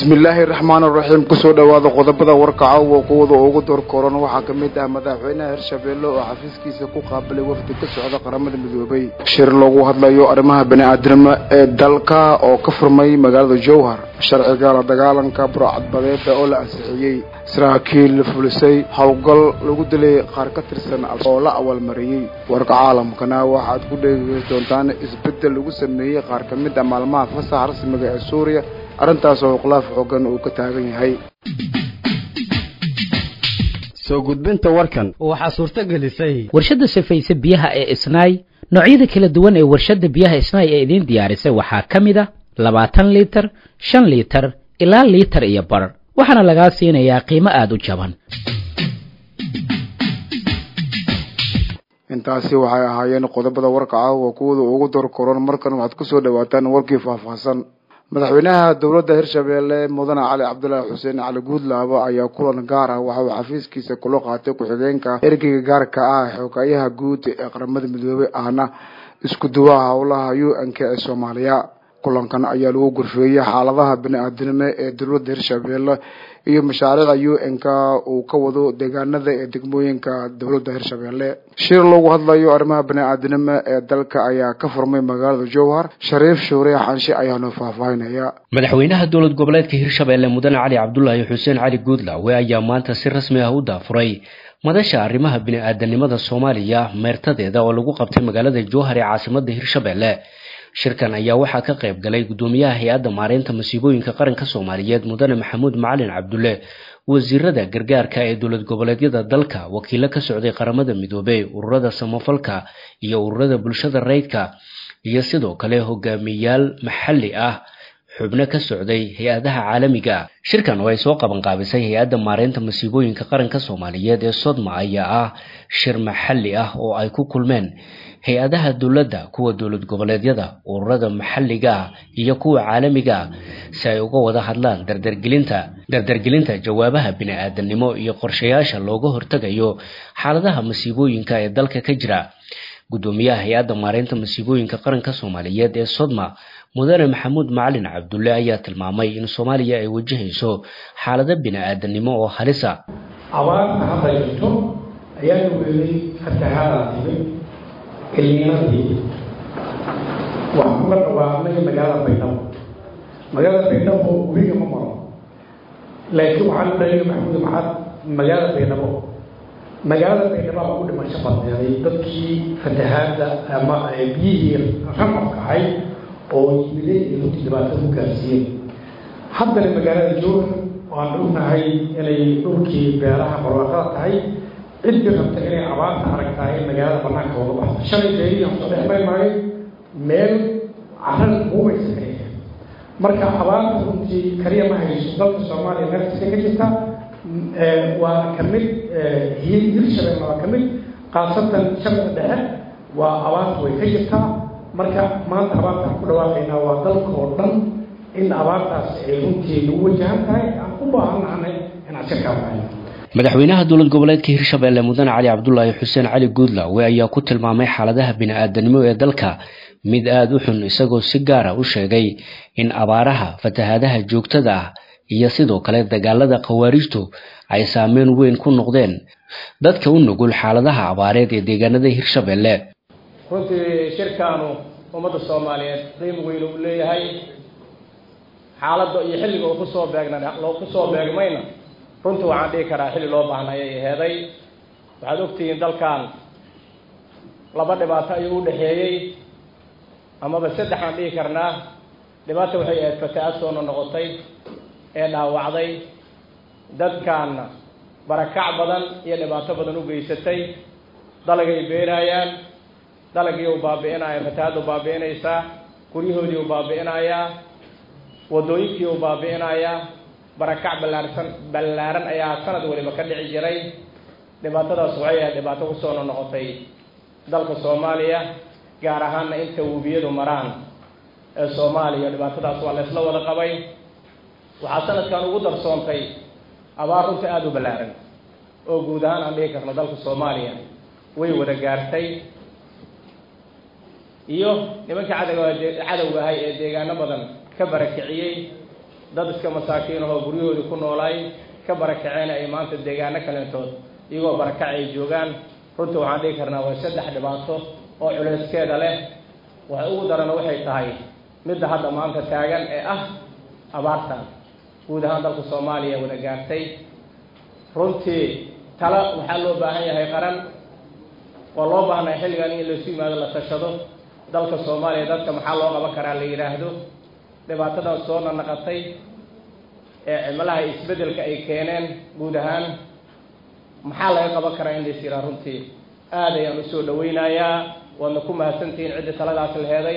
bismillaahi raxmaan raxiim kusoo dhowaada qodobada warka caawa kuwada ugu door koran waxaa ka mid ah madaxweynaha hirshabeelle oo xafiiskiisa ku qaabilay wafdi ka socda qaramada midoobay shir loogu hadlayo arrimaha bani-aadnimo ee dalka oo ka furmay magaalada jowhar sharciga la dagaalanka burcadbadeeda oo la ansixiyey saraakiil fulisay howlgal lagu dilay qaar ka tirsan oo la awaalmariyey warka caalamkana waxaad ku dheegi doontaan isbeddel lagu sameeyey qaar ka mid ah maalmaha fasaxa rasmiga ee suuriya arrintaas oo khilaaf xoogan uu ka taagan yahay soo gudbinta warkan waxaa suurto gelisay warshadda safayse biyaha ee isnaay noocyada kala duwan ee warshadda biyaha isnaay ee idiin diyaarisay waxaa ka mid a labaatan liitar shan liitar ilaa liitar iyo bar waxaana lagaa siinayaa qiimo aada u jaban intaasi waxay ahaayeen qodobada warka caawa kuwada ugu door koran markan waxaad kusoo dhawaataan warkii faahfaahsan madaxweynaha dowladda hirshabeelle mudane cali cabdulaahi xuseen cali guudlaabo ayaa kulan gaar ah waxa uu xafiiskiisa kula qaatay ku-xigeenka ergeyga gaarka ah xogaayaha guud ee qaramada midoobey ahna isku duwaha howlaha u n k ee soomaaliya kulankan ayaa lagu gorfeeyey xaaladaha bani-aadinimo ee dowladda hirshabeelle iyo mashaariicda u n k uu ka wado deegaanada ee degmooyinka dowladda hirshabeelle shir loogu hadlayo arrimaha bani-aadinimo ee dalka ayaa ka furmay magaalada jowhar shariif shuure xanshe ayaanu faahfaahinaya madaxweynaha dowlad goboleedka hirshabeelle mudane cali cabdulaahi xuseen cali guudlawe ayaa maanta si rasmi ah u daafuray madasha arrimaha bini-aadanimada soomaaliya meertadeeda oo lagu qabtay magaalada jowhar ee caasimada hirshabeelle shirkan ayaa waxaa ka qayb galay guddoomiyaha hay-adda maareynta masiibooyinka qaranka soomaaliyeed mudane maxamuud macalin cabdulle wasiirada gargaarka ee dowlad goboleedyada dalka wakiilo ka socday qaramada midoobey ururada samafalka iyo ururada bulshada rayidka iyo sidoo kale hogaamiyayaal maxalli ah xubno ka socday hay-adaha caalamiga shirkan oo ay soo qabanqaabisay hay-adda maareynta masiibooyinka qaranka soomaaliyeed ee sodma ayaa ah shir maxalli ah oo ay ku kulmeen hay-adaha dowladda kuwa dowlad goboleedyada ururada maxalliga ah iyo kuwa caalamiga ah si ay uga wada hadlaan dardargelinta dardargelinta jawaabaha bini-aadanimo iyo qorshayaasha looga hortegayo xaaladaha masiibooyinka ee dalka ka jira guddoomiyaha hay-adda maareynta masiibooyinka qaranka soomaaliyeed ee sodma mudane maxamuud macalin cabdulle ayaa tilmaamay in soomaaliya ay wajahayso xaalado bini-aadanimo oo halisa abaarta hadda jirto ayaana weelay fatahaadaan timid ilmiinadii waxaan uga dhawaaqnay magaalada baydhabo magaalada baydhabo weliga ma maro laakiin waxaan udhaliya maxamuud maxaad magaalada baydhabo magaalada baydhabo aa ugu dhimasho badneeday dadkii fatahaadda ama biyihii raqabka ahayd oo yimiday iyo runtii dhibaato ku gaarsiiyeen haddana magaalada jowhar waan ognahay inay dhulkii beeraha barwaaqada tahay ciddii rabta inay abaarta aragtahay in magaalada banaanka uga baxdo shalay beerihi aan soo dhex maymaayo meel carada buubaysa kaliya marka abaarta runtii kaliya ma hayso dalka soomaaliya meelkasta ka jirta waa ka mid hirshabelle waa ka mid khaasatan shabda dhexe waa abaarta way ka jirtaa marka maanta abaartaan ku dhawaaqaynaa waa dalka oo dhan in abaartaas ay runtii nagu wajahan tahay aan u baahannahnay inaan si kaabahayno madaxweynaha dowlad goboleedka hirshabeelle mudane cali cabdulaahi xuseen cali guudlawe ayaa ku tilmaamay xaaladaha bini-aadanimo ee dalka mid aada u xun isagoo si gaara u sheegay in abaaraha fatahaadaha joogtada ah iyo sidoo kale dagaalada khawaarijtu ay saameyn weyn ku noqdeen dadka u nugul xaaladaha abaareed ee deegaanada hirshabeelle runtii shirkaanu ummadda soomaaliyeed qiimo weyn uu leeyahay xaaladda iyo xilliga uu kusoo beegna loo kusoo beegmayna runtii waxaan dhihi karaa xilli loo baahnay ay aheeday waxaad ogtihiin dalkan laba dhibaato ayuu u dhexeeyey amaba saddexaan dhihi karnaa dhibaata waxay ahayd fatahaad soona noqotay ee dhaawacday dadkaanna barakac badan iyo dhibaato badan u geysatay dalagay beenaayaan dalagii u baabi'inaya fatahaadda u baabi'inaysaa guryahoodii u baabi'inayaa waddooyinkii u baabi'inayaa barakac ballaarsan ballaaran ayaa sanad waliba ka dhici jiray dhibaatadaas waxay ahayd dhibaato kusoo noqotay dalka soomaaliya gaar ahaanna inta webiyadu maraan ee soomaaliya dhibaatadaas waa la isla wada qabay waxaa sanadkan ugu darsoontay abaar runta aada u ballaaran oo guud ahaan aan dhihi karno dalka soomaaliya way wada gaartay iyo nimanka cadowga cadowga ahay ee deegaano badan ka barakiciyey dad iska masaakiin ahoo guryahoodii ku noolaay ka barakaceen ay maanta deegaano kaleentood iyagoo barakac ay joogaan runtii waxaan dhihi karnaa waa saddex dhibaato oo culeyskeeda leh waxa ugu darana waxay tahay midda hadda maanta taagan ee ah abaartan guud ahaan dalka soomaaliya wada gaartay runtii tala waxaa loo baahan yahay qaran waa loo baahnay xilligan in laysu yimaado la tashado dalka soomaaliya dadka maxaa loo qaban karaa la yidhaahdo dhibaatadan soo nanaqatay ee cimalaha isbeddelka ay keeneen guud ahaan maxaa laga qaban karaa in lays yiraa runtii aad ayaan usoo dhawaynayaa waadna ku mahadsantihiin cidda taladaas la heeday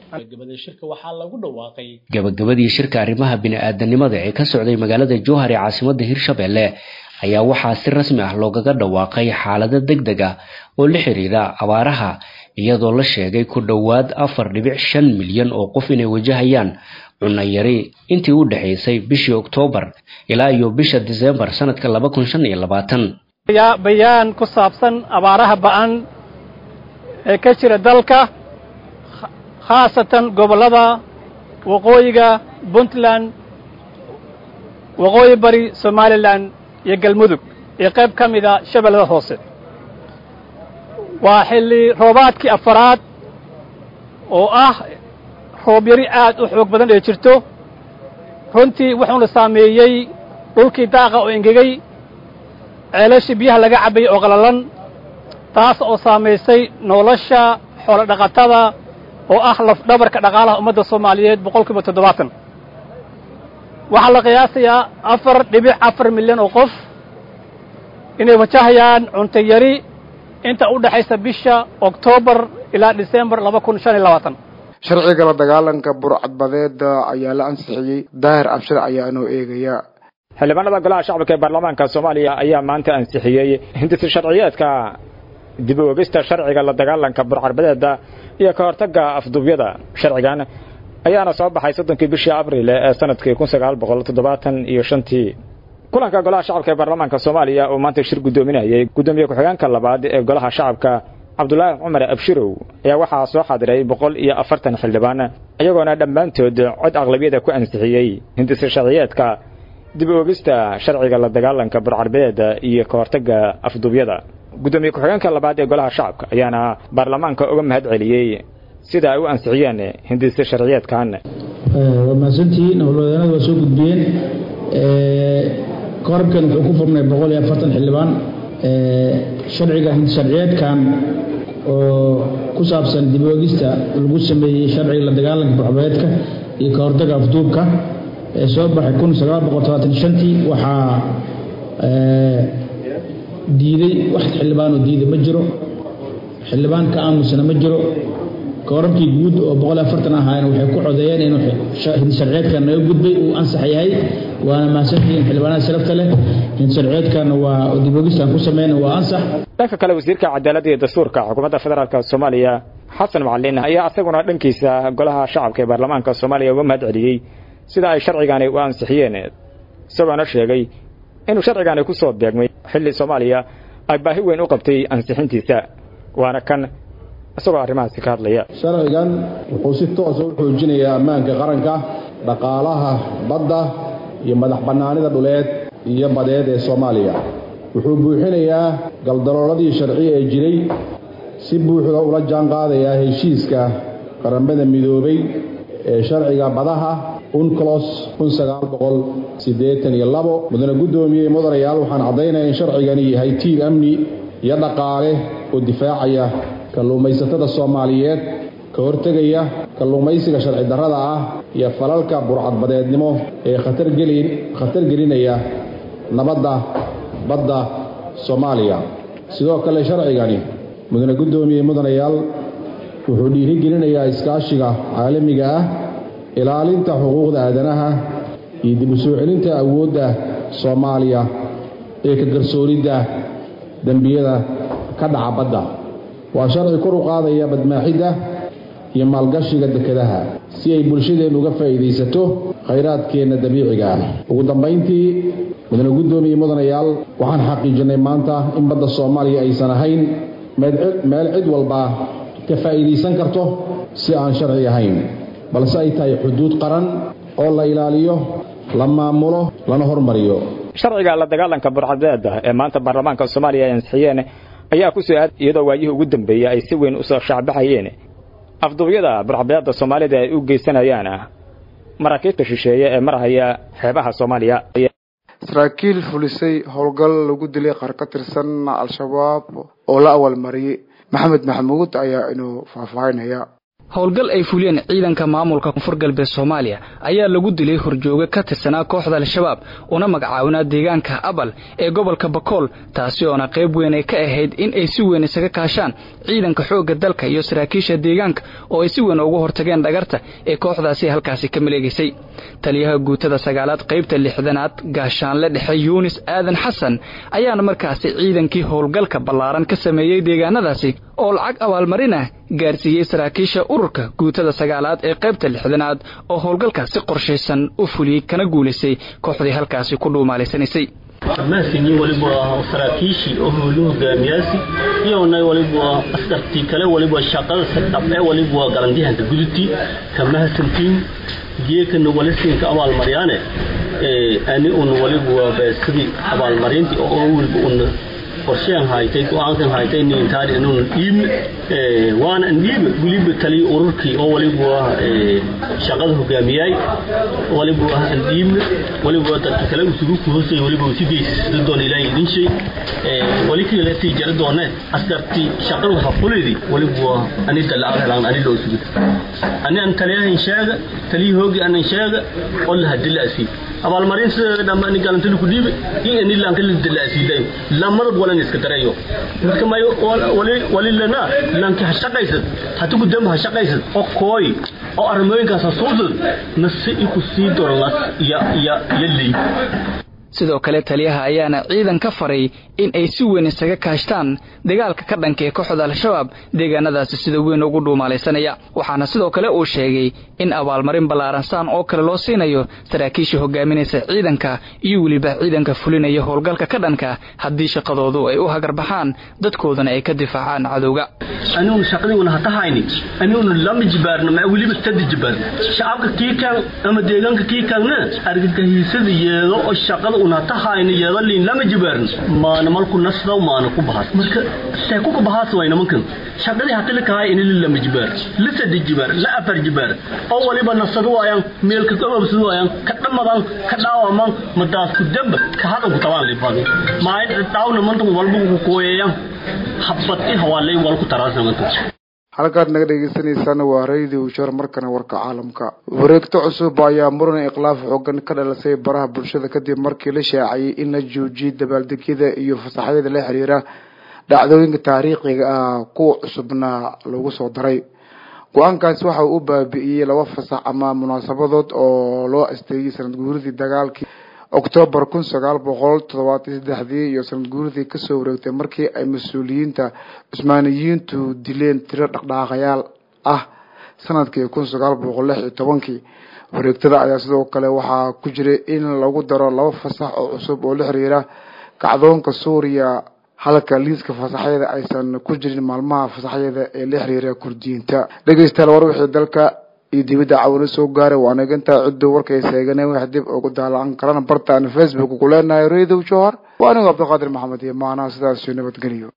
gabagabadii shirka arrimaha bini-aadanimada ee ka socday magaalada jowhar ee caasimada hirshabelle ayaa waxaa si rasmi ah loogaga dhawaaqay xaalado deg deg ah oo la xiriira abaaraha iyadoo la sheegay ku dhowaad afar dhibic shan milyan oo qof inay wajahayaan cunno yari intii u dhexaysay bishii oktoobar ilaa iyo bisha diseembar sanadka laba kun shan iyo labaatan bayaan ku saabsan abaaraha ba-an ee ka jira dalka khaasatan gobollada waqooyiga puntland waqooyi bari somalilan iyo galmudug iyo qayb ka mida shabeellada hoose waa xilli roobaadkii afaraad oo ah roob yari aad u xoog badan ee jirto runtii wuxuuna saameeyey dhulkii daaqa oo engegey ceelashii biyaha laga cabbayey oo qalalan taas oo saamaysay nolosha xoolo dhaqatada oo ah lafdhabarka dhaqaalaha ummadda soomaaliyeed boqol kiiba toddobaatan waxaa la qiyaasayaa afar dhibic afar milyan oo qof inay wajahayaan cunto yari inta u dhexaysa bisha oktoobar ilaa disembar laba kun shan iyo labaatan sharciga la dagaalanka burcadbadeeda ayaa la ansixiyey daahir abshir ayaa inoo eegaya xildhibaanada golaha shacabka ee baarlamaanka soomaaliya ayaa maanta ansixiyey hindisi sharciyeedka dib u ogista sharciga la dagaalanka burcadbadeeda iyo ka hortagga afduubyada sharcigan ayaana soo baxay soddonkii bishii abriil ee sanadkii kun sagaal boqol toddobaatan iyo shantii kulanka golaha shacabka ee baarlamaanka soomaaliya oo maanta shir guddoominayay guddoomiye ku-xigeenka labaad ee golaha shacabka cabdulaahi cumar abshirow ayaa waxaa soo xadiray boqol iyo afartan xildhibaan iyagoona dhammaantood cod aqlabiyada ku ansixiyey hindisi sharciyeedka dib u ogista sharciga la dagaalanka burcarbeeda iyo ka hortagga afduubyada guddoomiye ku-xigeenka labaad ee golaha shacabka ayaana baarlamaanka uga mahad celiyey sida ay u ansixiyeen hindisi sharciyeedkan waa mahadsantihiin howlwadeenada waa soo gudbiyeen korabkan wuxuu ku furnay boqol iyo afartan xildhibaan sharciga hindi sharciyeedkan oo ku saabsan dib u ogista lagu sameeyey sharciga la dagaalanka burcbeedka iyo ka hortagga afduubka ee soo baxay kun sagaal boqol todobaatan shantii waxaa diiday wax xildhibaanoo diiday ma jiro xildhibaan ka aamusana ma jiro koorabkii guud oo boqol afartan ahaayeen waxay ku codeeyeen inuu hinsharciyeedkan naga gudbay uu ansax yahay waana mahadsantihiin xildhibaanada sharafta leh hinsharciyeedkan waa dibogistan ku sameyna waa ansax dhanka kale wasiirka cadaaladda iyo dastuurka xukuumadda federaalk soomaaliya xasan macalin ayaa asaguna dhankiisa golaha shacabka ee baarlamaanka soomaaliya uga mahad celiyey sida ay sharcigani u ansixiyeen isagoona sheegay inuu sharcigani ku soo beegmay xilli soomaaliya ay baahi weyn u qabtay ansixintiisa waana kan isagoo arrimahaasi ka hadlaya sharcigan wuxuu si toosa u xoojinayaa ammaanka qaranka dhaqaalaha badda iyo madax bannaanida dhuleed iyo badeed ee soomaaliya wuxuu buuxinayaa galdalooladii sharci ee jiray si buuxda ula jaan qaadayaa heshiiska qaramada midoobay ee sharciga badaha unclos mudane guddoomiyey mudanayaal waxaan caddaynaya in sharcigani yahay tiir amni iyo dhaqaale oo difaacaya kalluumaysatada soomaaliyeed ka hortegaya kalluumaysiga sharci darrada ah iyo falalka burcadbadeednimo ee khatar gelinaya nabadda badda soomaaliya sidoo kale sharcigani mudane guddoomiye mudanayaal wuxuu dhiirigelinayaa iskaashiga caalamiga ah ilaalinta xuquuqda aadanaha iyo dib u soo celinta awoodda soomaaliya ee ka garsooridda dembiyada ka dhaca badda waa sharci kor u qaadaya badmaaxidda iyo maalgashiga dekedaha si ay bulshadeennu uga faa'iidaysato khayraadkeenna dabiiciga ah ugu dambayntii mudane guddoomiye mudanayaal waxaan xaqiijinnay maanta in badda soomaaliya aysan ahayn meel cid walba ka faa'iidaysan karto si aan sharci ahayn balse ay tahay xuduud qaran oo la ilaaliyo la maamulo lana hormariyo sharciga la dagaalanka burcadbeeda ee maanta baarlamaanka soomaaliya ay ansixiyeen ayaa ku soo aad iyadoo waayihii ugu dambeeyey ay si weyn usoo shaacbaxayeen afduubyada burcadbeeda soomaalida ay u geysanayaan maraakiibta shisheeye ee marhaya xeebaha soomaaliya saraakiil fulisay howlgal lagu dilay qaar ka tirsan al-shabaab oo la awalmariyey maxamed maxamuud ayaa inuu faahfaahinaya howlgal ay fuliyeen ciidanka maamulka koonfur galbeed soomaaliya ayaa lagu dilay horjooge ka tirsanaa kooxda al-shabaab una magacaawinaa deegaanka abal ee gobolka bakool taasi oona qayb weyn ay ka ahayd in ay si weyn isaga kaashaan ciidanka xoogga dalka iyo saraakiisha deegaanka oo ay si weyn uga hortageen dhagarta ee kooxdaasi halkaasi ka maleegaysay taliyaha guutada sagaalaad qaybta lixdanaad gaashaanle dhexe yuunis aadan xasan ayaana markaasi ciidankii howlgalka ballaaran ka sameeyey deegaanadaasi oo lacag abaalmarina gaarsiiyey saraakiisha ururka guutada sagaalaad ee qaybta lixdanaad oo howlgalka si qorshaysan u fuliyey kana guulaysay kooxdii halkaasi ku dhuumaalaysanaysay mahadsanyi waliba saraakiishii oo howlu hogaamiyaasi iyona waliba askartii kale waliba shaqada sadhabe waliba galandihanka gudubtii ka mahadsantiin geekana walisinka abaalmaryaane ani un waliba sidii abaalmarintii oo waliba un qorshean haytay go-aankan haytay nintaan inuun dhiibne waana dhiibe weliba taliya ururkii oo waliba shaqada hogaamiyay waliba aan dhiibne waliba dadka kale isugu ku hoosay waliba si geysisada doon ilaahay idin shay wali kale tii jara doone askartii shaqada waxa fulidi waliba ani dalacad helaan ani loo sugi ani aan taliyahan sheega taliya hoogi aan sheega oo la hadila asi abaalmarin sida dhammaan ni galantili ku dhiibe iyo ni laan kala dalaasiiday lamada walan iska darayo marka may wali wali lana laanki ha shaqaysad hatu ku damba ha shaqaysad oo kooy oo armooyinkaas suudad nasi iku sii doorlas ya ya yalay sidoo kale taliyaha ayaana ciidan ka faray in ay si weyn isaga kaashtaan dagaalka ka dhanka ee kooxda al-shabaab deegaanadaasi sida weyn ugu dhuumaalaysanaya waxaana sidoo kale uu sheegay in abaalmarin ballaaran saan oo kale loo siinayo saraakiisha hogaaminaysa ciidanka iyo weliba ciidanka fulinaya howlgalka ka dhanka haddii shaqadoodu ay u hagarbaxaan dadkoodana ay ka difaacaan cadowga aniguna shaqadiiguna hata hayni aniguna lama jibaarno ma weliba sada jibaarno shacabka kii kaan ama deegaanka kii kaanna argagixiisada yeedo oo shaqada una hata hayni yeedo liin lama jibaarno maana malku nasdaw maana ku bahas marka see kuka bahas way nimankan shaqadii hata lakahay ini lama jibaar la sada jibaar la afar jibaar oo waliba nasadu waayaan meelka ka obsadu waayaan ka dhamadan ka dhaawaman madaas ku damba ka hadan ku tabaan liifaan maay dhaawna mantan walba ku kooyayaan habad i hawaalay wal ku taraasamato halkaad naga dhegeysaneysaan waa radio shar markana warka caalamka wareegto cusub ayaa muran iklaaf xoogan ka dhalisay baraha bulshada kadib markii la shaaciyey in la joojiyey dabaaldegyada iyo fasaxyada la xiriira dhacdooyinka taariikhiga ah kuwa cusubna lagu soo daray go-aankaasi waxa uu u baabi'iyey laba fasax ama munaasabadood oo loo asteeyey sanad guuridii dagaalkii octoobar kun sagaal boqol toddobaatan saddexdii iyo sanad guuridii kasoo wareegtay markii ay mas-uuliyiinta cusmaaniyiintu dileen tiro dhaqdhaaqayaal ah sanadkii kun sagaal boqol lix iyo tobankii wareegtada ayaa sidoo kale waxaa ku jiray in lagu daro laba fasax oo cusub oo la xiriira kacdoonka suuriya halka liiska fasaxyada aysan ku jirin maalmaha fasaxyada ee la xiriira kurdiyiinta dhegeystayaal war wixii dalka iyo dibadda cawino soo gaaray waa nagantaa ciddu warkay seeganeen wax dib ugu daalaan karana bartaan facebook ku leenahay radio johar waa anigo cabdiqaadir maxamed iyo maanaha sidaas nabadgeliyo